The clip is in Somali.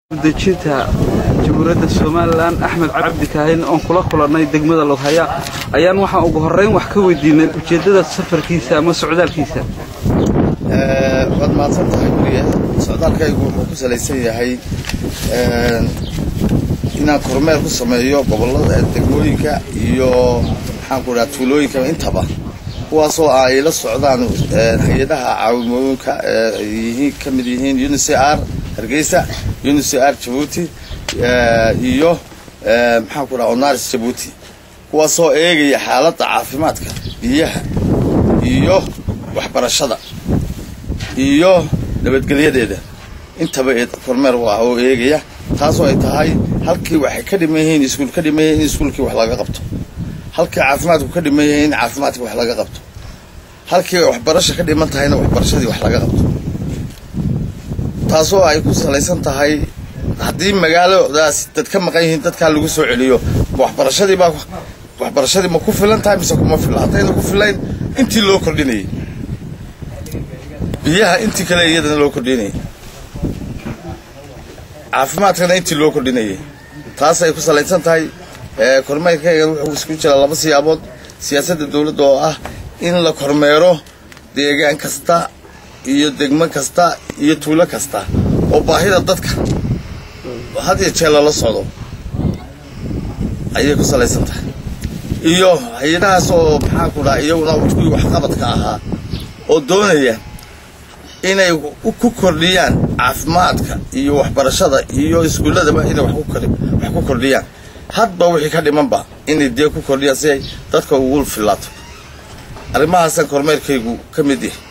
dejinta jamhuuriyadda somalilan axmed cabdi kaahin oon kula kulannay degmada loghaya ayaan waxaan ugu horrayn wax ka weydiinay ujeeddada safarkiisa ama socdaalkiisa waad mahadsan tahay weliya socdaalkaygu wuxuu ku salaysan yahay inaan kormeer ku sameeyo gobollada degmooyinka iyo maxaan ku dhaha tuulooyinka intaba kuwaasoo ay la socdaan hay-adaha caawimooyinka yihiin ka mid yihiin unicr hargeysa unicr jabuuti iyo maxaan ku dhaha onaris jabuuti kuwaasoo eegaya xaaladda caafimaadka biyaha iyo waxbarashada iyo nabadgelyadeeda intaba kormeer u ah oo eegaya taasoo ay tahay halkii waxay ka dhiman yihiin iskuul ka dhiman yihiin in iskuulkii wax laga qabto halkii caafimaadku ka dhiman yihiin in caafimaadkii wax laga qabto halkii waxbarasha ka dhiman tahayna waxbarashadii wax laga qabto taasoo ay ku salaysan tahay haddii magaaladaas dad ka maqan yihiin dadkaa lagu soo celiyo ma waxbarashadii baa waxbarashadii ma ku filan tahay mise kuma fila haddayna ku filayn intii loo kordhinayay biyaha intii kale iyadana loo kordhinayay caafimaadkana intii loo kordhinayay taas ay ku salaysan tahay kormeerkaygan wuxuu isku jiraa laba siyaabood siyaasadda dowladda oo ah in la kormeero deegaan kasta iyo degmo kasta iyo tuulo kasta oo baahida dadka had iyo jee lala socdo ayay ku salaysan tahay iyo hay-adahaas oo maxaan ku dhaha iyaguna kuwii waxqabadka ahaa oo doonaya inay ku kordhiyaan caafimaadka iyo waxbarashada iyo iskuulladaba inay wax ku kordhiyaan hadba wixii ka dhimanba inay dee ku kordhiyaan si ay dadka ugu filaato arrimahaasaan kormeerkaygu ka mid yahay